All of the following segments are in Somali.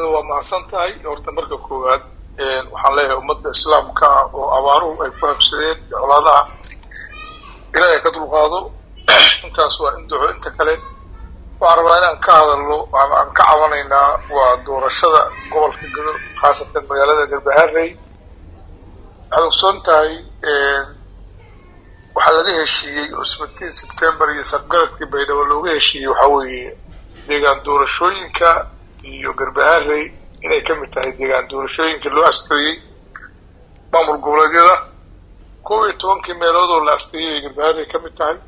maxamed waa mahadsan tahay horta marka koowaad waxaan leeyahay ummadda islaamka ah oo abaaruhu ay ku habsadeen colaadaha ilaahay ka dulqaado intaas waa in duco inta kale waxaan rabaa inaan ka hadalno ama aan ka cabanaynaa waa doorashada gobolka gado khaasatan magaalada garbaharey waxaad ogsoon tahay waxaa laga heshiiyey oo seventeen september iyo sabgaradkii baydhabo looga heshiiyey waxaa weeye deegaan doorashooyinka iyo garbaharey inay ka mid tahay deegaan doorashooyinka loo asteeyey maamul goboleedyada kow iyo tobankii meelood oo la asteeyey ay garbaharey ka mid tahay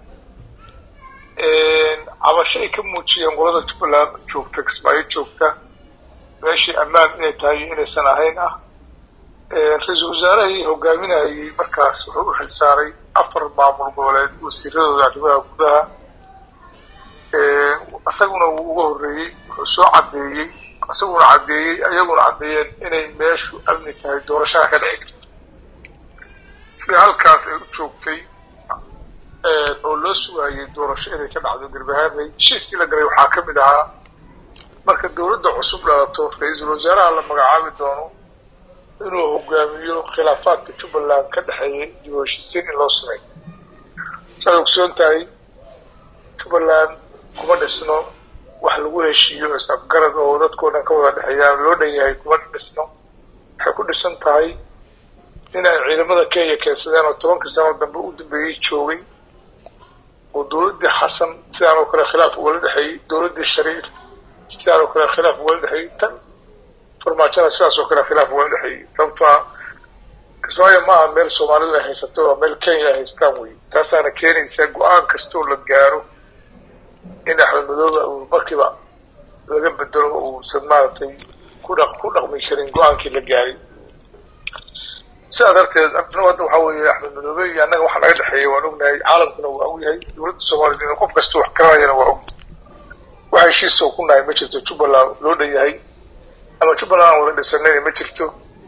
cabasho ay ka muujiyeen qolada jubbaland joogta kismaayo joogta meeshii ammaan inay tahay iyo inaysan ahayn ah ra-iisul wasaarahii hogaaminayay markaas wuxuu u xilsaaray afar maamul goboleed wasiiradooda arrimaha gudaha isaguna wuu uga horreeyey wuxuu soo caddeeyey isaguna caddeeyey ayaguna caddeeyeen inay meeshu amni tahay doorashada ka dhici karto sida halkaas ay u joogtay oo loo sugayay doorasho inay ka dhacdo garbaharey heshiiskii la galay waxaa ka mid ahaa marka dawladda cusub dhalato ra-iisul wasaaraha la magacaabi doono inuu hogaamiyo khilaafaadka jubbaland ka dhexeeyay dib u heshiisiin in loo sameeyo saad ogsoon tahay jubbaland kuma dhisno wax lagu heshiiyo is-afgarad oo dadkoo dhan ka wada dhexeeyaa loo dhan yahay kuma dhisno waxay ku dhisan tahay inay ciidamada kenya keensadeen oo tobankii sano dambe u dambeeyey joogay oo dawladdii xasan sidaan oo kale khilaaf ugala dhexeeyey dawladdii shariif sidaan oo kale khilaaf ugala dhexeeyey tan farmaajona sidaas oo kale khilaaf ugala dhexeeyey sababtoa kismaayo ma aha meel soomaalidu ay haysato waa meel kenya ay haystaan wey taasaana keenaysaa go-aan kastoo la gaaro in axmed madooba uu markiiba laga bedelo uusan maaragtay ku dhaq ku dhaqmi karin go-aankii la gaaray sidaa darteed hadda waxaa weeye axmed madoobe iyo annaga waxa naga dhexeeya waan ognahay caalamkuna waa og yahay dawladda soomaliya qof kasta wax garanayana waa og wax heshiisoo ku nahay ma jirto jubbaland loo dhan yahay ama jubbaland aan wada dhisanayna ma jirto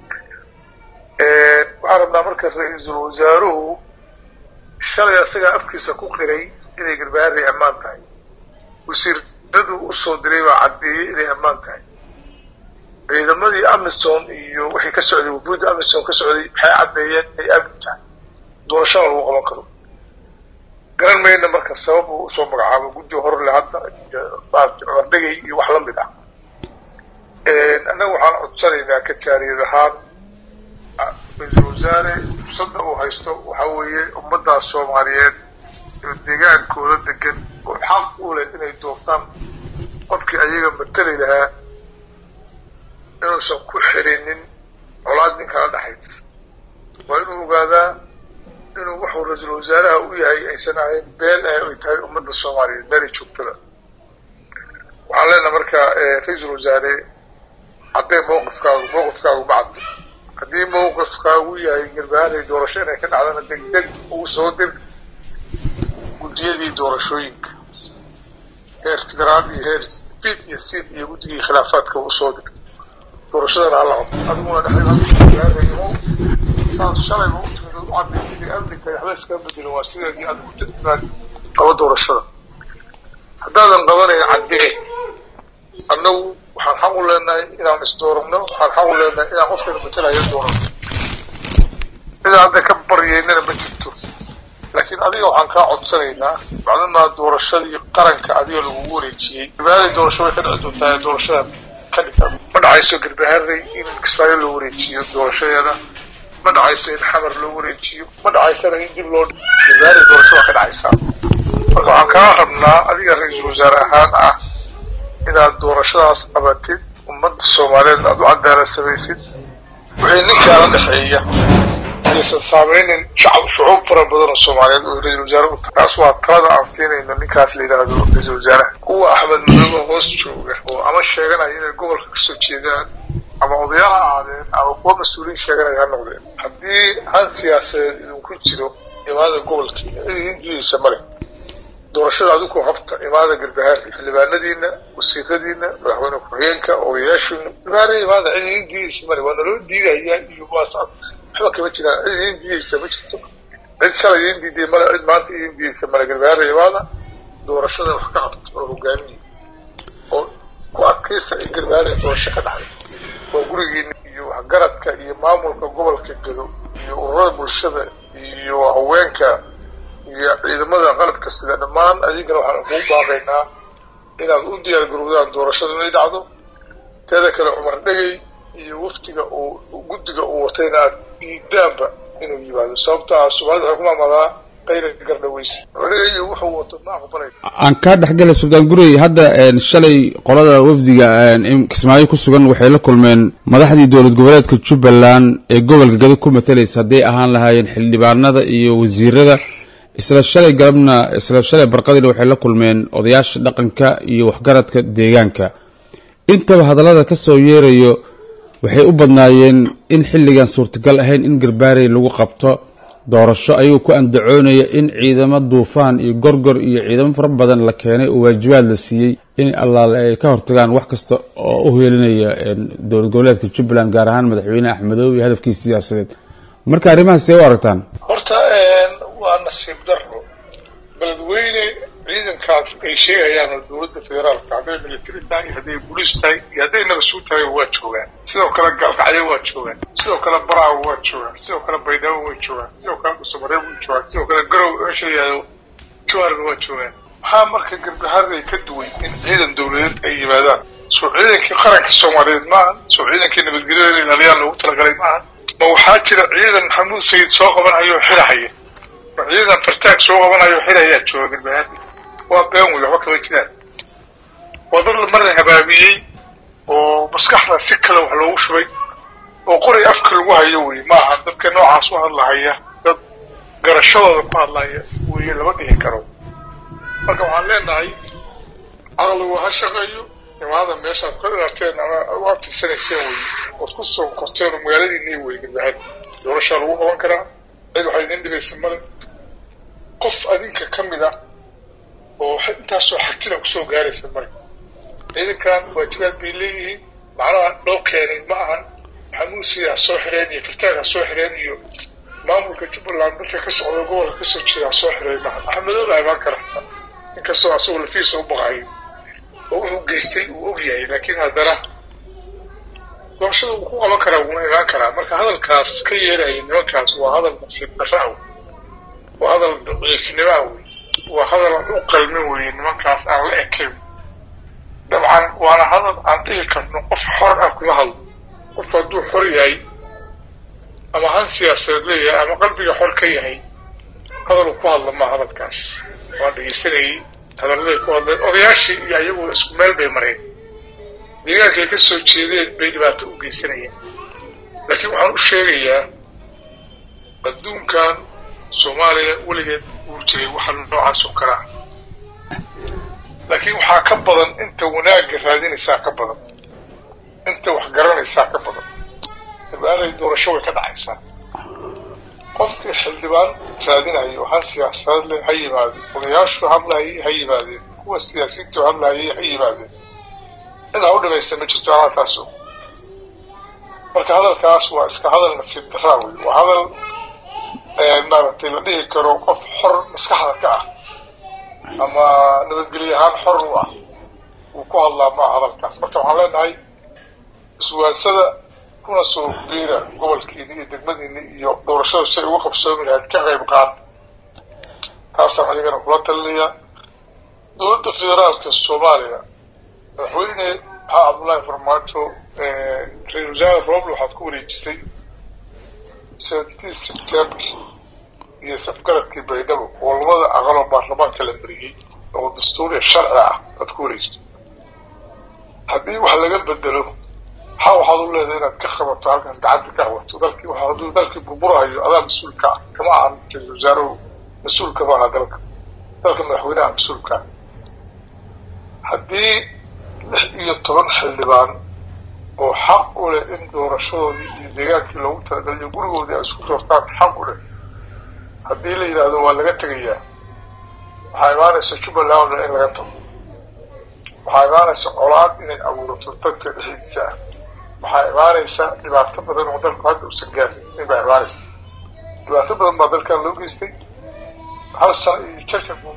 waxaan rabnaa marka ra-iisul wasaaruhu shalay asagaa afkiisa ku qiray inay garbaharey ammaan tahay wasiiradu usoo diray baa caddeeyey inay ammaan tahay ciidamadii amisom iyo wixii ka socday wufuudda amisom ka socday waxay caddeeyeen inay amni tahay doorashada lagu qaban karo garan mayna marka sabab uu usoo magacaabo guddi horle hadda cumardhegay iyo wax la mid ah annaga waxaan codsanaynaa ka jaariyad ahaan ra-iisul wasaare fursadda uu haysto waxaa weeye ummaddaas soomaaliyeed oo deegaankooda degan oo xaq u leh inay doortaan qofkii ayaga matali lahaa inuusan ku xirinin colaad nin kala dhexaysa waa inuu ogaadaa inuu wuxuu ra-iisul wasaaraha u yahay aysan ahayn been ah ay tahay ummadda soomaaliyeed meelay joogtada waxaan leenaha marka ra-iisul wasaare haddee mawqifkaagu mawqifkaagu ma caddo haddii mawqifkaagu yahay garbaharey doorasho inay ka dhacdana deg deg ugu soo dir guddiyadii doorashooyinka heer federaal iyo heer bid iyo sid iyo guddigii khilaafaadka usoo dir doorashadana hala qabto adiguna dhexdeedaimo saad shalayba u timid u caddaysay inay amni tahay waxba iskaga bedelin waa sideedii aad u inaad qabo doorashada haddaadan qabanayn caddee annagu waxaan xaq u leenahay inaan isdooranno waxaan xaq u leenahay inaan qofkana matelayo doorano inaan hadda ka baryeynana ma jirto laakiin adiga waxaan kaa codsanaynaa maclumaa doorashadii qaranka adiga lagugu wareejiyey garbaharey doorasho way ka dhici doontaa ee doorashada ka dhigta ma dhacayso garbaharey in kismaayo loo wareejiyo doorashadeeda ma dhacayso in xamar loo wareejiyo ma dhacaysana in dib loo garbaharey doorasho waa ka dhacaysaa marka waxaan kaa rabnaa adiga ra-iisul wasaare ahaan ah inaad doorashadaas qabatid ummadda soomaaliyeed aad u cadaalad samaysid wixii ninkaala dhexeeya aysan saameynin shacab shucuub fara badan oo soomaaliyeed oo ra-isul wasaare u tahay taas waa talada aan siinayno ninkaas la yidhaahdo ra-iisul wasaaraha kuwa axmed madoobe hoos jooga oo ama sheeganaya inay gobolka kasoo jeedaan ama odayaal ha ahaadeen ama kuwa mas-uuliyiin sheeganaya ha noqdeen haddii han siyaasadeed idinku jiro imaada gobolkiina idindiisa male doorashada adigu qabta imaada garbahaarka xildhibaanadiina wasiiradiina madaxweyne ku-xigeenka odayaashiina garbahaar imaada cid idin diidaysa male waa naloo diidayaa iyo waasaas waxba kama jiraan cid idin diidaysa ma jirto cid shalay idin diiday male cid maanta idin diidaysa male garbahaar imaada doorashada wax ka qabta oo hogaamiya oo ku adkaysta in garbahaar doorasho ka dhacday waa gurigiina iyo waxgaradka iyo maamulka gobolka gedo iyo ururada bulshada iyo haweenka iyo ciidamada qalabka sida dhammaan adigana waxaan kugu baaqaynaa inaad u diyaar garowdaan doorashada inay dhacdo teeda kale cumar dhegey iyo waftiga uu guddiga uu watayna aad diidaanba inuu yimaado sababto ah soomaalida waxay ku maamadaa qayla gardhaweyse dhegey wuxuu wato ma aqbalay aan kaa dhexgala suldaan gurey hadda shalay qolada wafdiga kismaayo ku sugan waxay la kulmeen madaxdii dowlad goboleedka jubbaland ee gobolka gado ku matalaysa hadday ahaan lahaayeen xildhibaanada iyo wasiirada isla shalay galabna isla shalay barqadiina waxay la kulmeen odayaasha dhaqanka iyo waxgaradka deegaanka intaba hadallada ka soo yeerayo waxay u badnaayeen in xilligan suurtagal ahayn in garbaarey lagu qabto doorasho ayuu ku andacoonaya in ciidamo duufaan iyo gorgor iyo ciidamo fara badan la keenay oo waajibaad la siiyey in allaale ay ka hortagaan wax kasta oo u heelinaya dowlad goboleedka jubbaland gaar ahaan madaxweyne axmedoobe iyo hadafkiisa siyaasadeed marka arrimahaas see u aragtaan horta waa nasiib daro beledweyne ciidankaas ay sheegayaan oo dowladda federaalka hadday military tahay iyo hadday booliis tahay iyo hadday nabasuu tahay waa joogaan sidoo kale gaalkacyo waa joogaan sidoo kale baraawo waa joogaan sidoo kale baydhabo way joogaan sidoo kale dhuusamareeb way joogaan sidoo kale garow meesha yihahdo jawaarna waa joogaan maxaa marka garbaharday ka duwan in ciidan dowladeed ay yimaadaan soo ciidankii qaranka soomaaliyeed maahan soo ciidankii nabadgelyada ilaaliyaan loogu talagalay maahan ma waxaa jira ciidan maxamuud sayid soo qabanayo oo xirahaya ma ciidan fartaag soo qabanayo oo xirahayaa jooga garbaharday waa been wey waxba kama jiraan waa dad marna habaabiyey oo maskaxda si kale wax loogu shubay oo qoray afka lagu hayo wey maaha dadka noocaas u hadlahaya dad garashadooda ku hadlaya weye lama dhihi karo marka waxaan leenahay caqligu ha shaqeeyo imaada meeshaad ka dhalateen ama u abtigsanayseen wey ood ku soo korteen oo magaaladiinii wey garbaxad doorashaa lagu qaban karaa cid waxaa idin dhibaysa male qof adinka ka mid a oo intaasoo xagtida kusoo gaaraysa male ciidankan waajibaad bay leeyihiin macnaha loo keenay ma ahan maxamuusiya ha soo xireen iyo firtaag ha soo xireen iyo maamulka jubbaland dadka ka socda gobolka kasoo jeeda ha soo xireen maaha maxamedooba imaan kara inkastoo asagoo lafiisa u baqayo oo wuxuu geystay uu og yahay laakiin haddana doorashada wuu ku qaban karaa wuuna imaan karaa marka hadalkaas ka yeeraya nimankaas waa hadal nasiib darra wey waa hadal daciifnimaa wey waa hadal aan u qalmin weye nimankaas aan la ekayn dabcan waana hadal aan dhihi karno qof xor ah kuma hadlo qofku hadduu xor yahay ama han siyaasadeed leeyahay ama qalbiga xor ka yahay hadaluu ku hadla maa hadalkaas waan dhegeysanayay hadalladay ku hadleen odayaashii iyo ayagu isku meel bay mareen deegaankay ka soo jeedeen bay dhibaato u geysanayeen laakiin waxaan u sheegayaa adduunkan soomaaliya weligeed uu jiray waxa noocaas oo kale ah laakiin waxaa ka badan inta wanaagga raadinaysaa ka badan inta wax garanaysaa ka badan dabaalay doorasho way ka dhacaysaa qofkii xildhibaan raadinayo han siyaasadad leh ha yimaadeen odayaashu hadlayay ha yimaadeen kuwa siyaasiyiintu hadlayay ha yimaadeen cid ha u dhimaysta ma jirto hadalkaaso marka hadalkaas waa iska hadal nasiib daraa wey waa hadal maaragtay la dhihi karo qof xor maskaxda ka ah ama nabadgelye ahaan xor u ah wuu ku hadlaa maa hadalkaas marka waxaan leenahay iswaansada kuna soo geera gobolkiini iyo degmadiini iyo doorashada si ay uga qabsoomi lahayd ka qayb qaad taasaan anigana kula talinayaa dowladda federaalka soomaaliya madaxweyne maxaa cabdullaahi farmaajo ra-isul wasaare roble waxaad ku wareejisay seventeen september iyo safgaradkii baydhabo oo labada aqaloo baarlamaanka la mariyey oo dastuuriya sharci ah aad ku wareejisay haddii wax laga bedelo maxaa waxaad u leedahay inaad ka qabato halkaas gacanta ka qabato dalkii waxa hadduu dalkii burburahayo adaa mas-uulka ah kama ahan ra-isul wasaaruhu mas-uulka maaha dalka dalka madaxweynaha mas-uulka haddii lix iyo toban xildhibaan oo xaq u leh in doorashadoodii iyo deegaankii loogu talagaliyo gurigoodii ay isku doortaan xaq u leh haddii la yidhaahdo waa laga tegayaa waxaa imaanaysa jubbaland in laga tago waxaa imaanaysa colaad inay abuurato dadka dhexdiisa ah waxaa imaanaysa dhibaato badan oo dalku hadda usan gaarsin baa imaanaysa dhibaato badan baa dalkan loo geystay hal sano iyo jarjar buu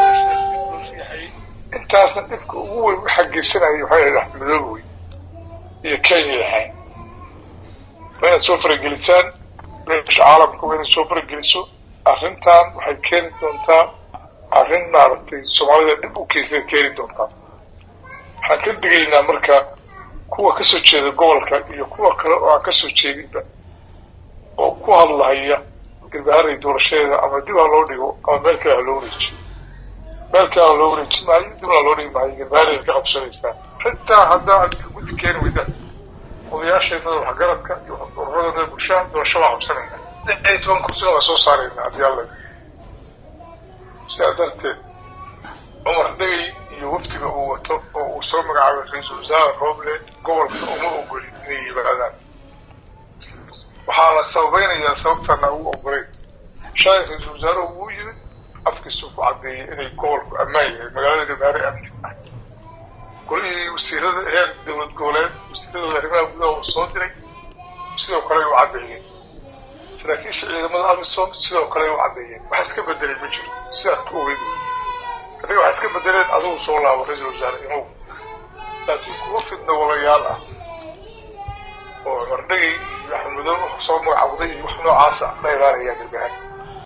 maraya intaasna dhibka ugu weyn waxaa geysanaya waxay ahayd axmedoobe wey iyo kenya ahayn waa inaad soo faragelisaan beesha caalamka waa inaad soo farageliso arrintan waxay keeni doontaa arrin maaragtay soomaalida dhib u keysay keeni doontaa waxaan ka digaynaa marka kuwa ka soo jeeda gobolka iyo kuwa kale oo aan ka soo jeedinba oo ku hadlahaya garbaharay doorashadeeda ama dib ha loo dhigo ama meel kale ha loo wareejiyo meel kale ha loo wareejin maayo dibna loo dhigi maayo garbaharay ka qabsanaysaa xitaa haddaa aad guddi keeni weyda odayaasheennada waxgaradka iyo ururadooda bulshaha doorasho waa qabsanayna lix iyo toban kursina waa soo saarayna haddii alla sidaa darteed cumar dhegay iyo wafdiga uu wato oo uu soo magacaabay ra-iisul wasaare rooble gobolka uma ogoli inay yimaadaan waxaana sababaynayaa sababtana ugu ogolayn shalay ra-iisul wasaaruhu wuu yimid afkiisuu ku caddeeyay inay gobolku ammaan yahay magaalada gabaare amni ah golihii wasiirada heer dowlad goboleed wasiiradooda arrimaha gudaha uu soo diray sidoo kale u caddeeyeen saraakiisha ciidamada amisom sidoo kale u caddeeyeen wax iska bedelay ma jiro sidaad ku ogeyd adiga wax iska bedeleen adugu soo laabo ra-iisul wasaare imow laakiin kuwa fidna walayaal ah oo cumar dhegay iyo axmed madow soo magacawday iyo wax noocaasa ma imaanayaan gargahaan